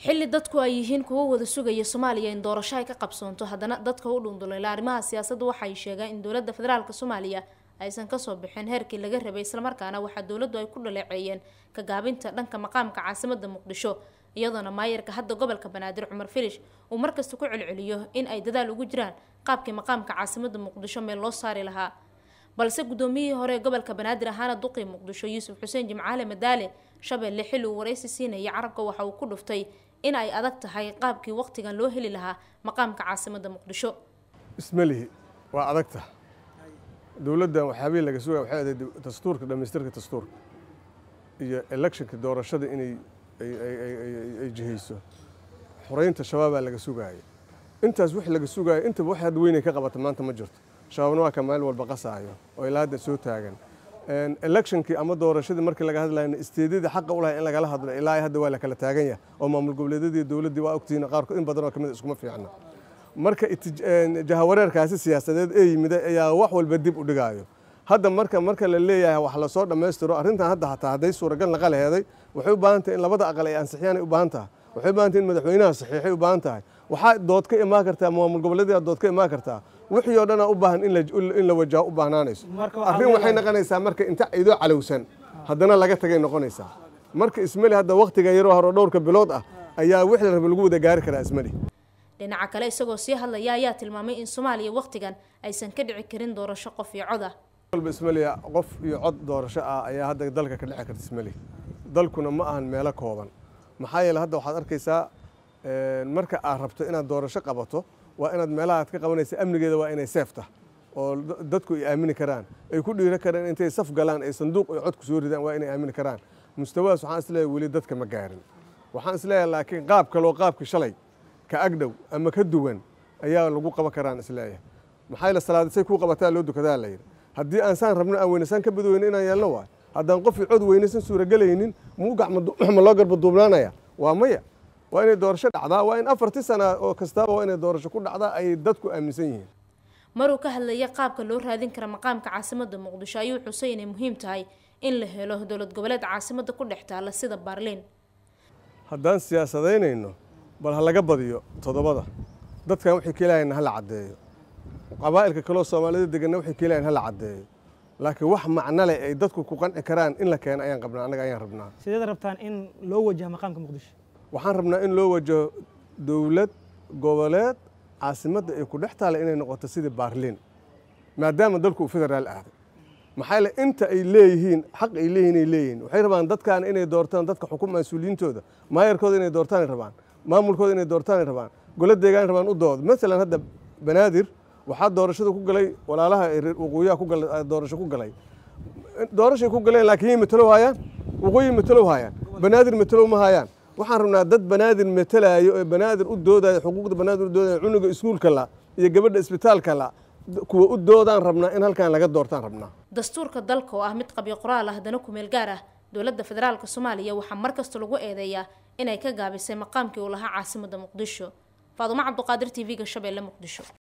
xilli dadku ay yihiin kuwo wada sugaya soomaaliya in doorasho ay ka qabsoonto haddana dadka u dhunduleyla arrimaha siyaasadda waxay sheegaan in dowladda federaalk soomaaliya aysan kasoo bixin heerkii laga rabay islamarkaana waxaa dowladdu ay ku dhaleeceeyeen ka gaabinta dhanka maqaamka caasimada muqdisho iyadoona maayarka hadda gobolka banaadir cumar filish uu markasta ku celceliyo in ay dadaal ugu jiraan qaabkii maqaamka caasimada muqdisho meel loo saari lahaa balse guddoomiyihii hore ee gobolka banaadir ahaana duqii muqdisho yuusuf xuseen jimcaale madaale shabeelle xilli uu waraysi siinayay carabka waxa uu ku dhuftay in ay adag tahay qaabkii waqtigan loo heli lahaa maqaamka caasimada muqdisho ismalihi waa adagta dowladdan waxyaabihii laga sugaya waxay ahayd dastuurka dhammaystirka dastuurka iyo electionka doorashada inay ay jihayso xoreynta shabaabaa laga sugaaya intaas wix laga sugaayo intaba wax had weynay ka qabata maanta ma jirto shabaabna waa ka maalin walba qasaayo oo ilaa hadda soo taagan electionkii ama doorashadii markii laga hadlayna isteedyadii xaqa u lahay in lagala hadlo ilaa hadda waa la kala taagan yahay oo maamul goboleedyadii dowladdii waa ogtihiin qaarkood in badan oo kamid iskuma fiicna marka jahawareerkaasi siyaasadeed ee yimid ayaa wax walba dib u dhigaayo hadda marka marka la leeyahay wax lasoo dhammaystiro arrintan hadda hataa hadday suuragal naqa laheeday waxay u baahan tahay in labada aqal ay ansixiyaan ay u baahan tahay waxay u baahan tahay in madaxweynaha saxiixay u baahan tahay waxaa dood ka imaan kartaa maamul goboleedyada dood ka imaan kartaa wixii oo dhanaa u baahan in la wajaho u baahnaanayso arrin waxay noqonaysaa marka inta idoo calowsan haddana laga tagay noqonaysaa marka ismali hadda waktiga yaroo hore dhowrka bilood ah ayaa wix la raba lagu wada gaari karaa ismali dhinaca kale isagoo sii hadlaya ayaa tilmaamay in soomaaliya wakhtigan aysan ka dhici karin doorasho qof iyo cod ah walba ismaliya qof iyo cod doorasho ah ayaa hadda dalka ka dhici karta ismali dalkuna ma ahan meelo kooban maxaa yeele hadda waxaad arkaysaa marka aad rabto inaad doorasho qabato waa inaad meelaha aad ka qabanaysa amnigeeda waa inay seeftah oo dadku ay aamini karaan ay ku dhiiro karaan intay saf galaan ay sanduuq ay cod ku soo ridaan waa inay aamini karaan mustawadaas waxaan isleeyahay weli dadka ma gaarin waxaan isleeyahay laakiin qaab kaloo qaabkii shalay ka agdhow ama ka duwan ayaa lagu qaban karaan isleeyahay maxaa yeele salaadisay kuu qabataa loo dukadaa la yidhi haddii aan saan rabno aan weynasaan ka badweyno inaan yeelno waay haddaan qofii cod weynaysan suuragelaynin muu gacma loo garba duubnaanaya waa maya waa inay doorasho dhacdaa waa in afartii sana oo kastaaba waa inay doorasho ku dhacdaa ay dadku aaminsan yihiin maruu ka hadlaya qaabka loo raadin kara maqaamka caasimada muqdisho ayuu xusay inay muhiim tahay in la helo dowlad goboleed caasimada ku dhex taala sida baarliin haddaan siyaasadaynayno bal ha laga badiyo toddobada dadkan waxay keelahayn hala caddeeyo qabaa'ilka kaloo soomaalida deganna waxay keelahayn hala caddeeyo laakiin wax macno leh ay dadku ku qanci karaan in la keeno ayaan qabnaa annaga ayaan rabnaa sideed rabtaan in loo wajaho maqaamka muqdisho waxaan rabnaa in loo wajaho dowlad goboleed caasimadda ay ku dhex taala inay noqoto sidii baarliin maadaama dalku uu federaal aaday maxaa yeele inta ay leeyihiin xaq ay leeyihin ay leeyihiin waxay rabaan dadkaana inay doortaan dadka xukun mas-uuliyiintooda maayarkooda inay doortaanay rabaan maamulkooda inay doortaanay rabaan golo deegaan rabaan u dooda masalan hadda banaadir waxaa doorashada ku galay walaalaha waqooyiha ku galay doorasho ku galay doorashay ku galeen laakiin yay matalow hayaan waqooyi matalow hayaan banaadir matalow ma hayaan waxaan rabnaa dad banaadir matalaayo ee banaadir u doodayo xuquuqda banaadir u doodayo cunuga iskuulka la iyo gabadha isbitaalka la kuwa u doodaan rabnaa in halkan laga doortaan rabnaa dastuurka dalka oo ah mid qabyo qoraal ah haddana kumeel gaar ah dowladda federaalk soomaaliya waxaa mar kasta lagu eedeeyaa inay ka gaabisay maqaamkii uu lahaa caasimada muqdisho faadumo cabduqaadir t v-ga shabeelle muqdisho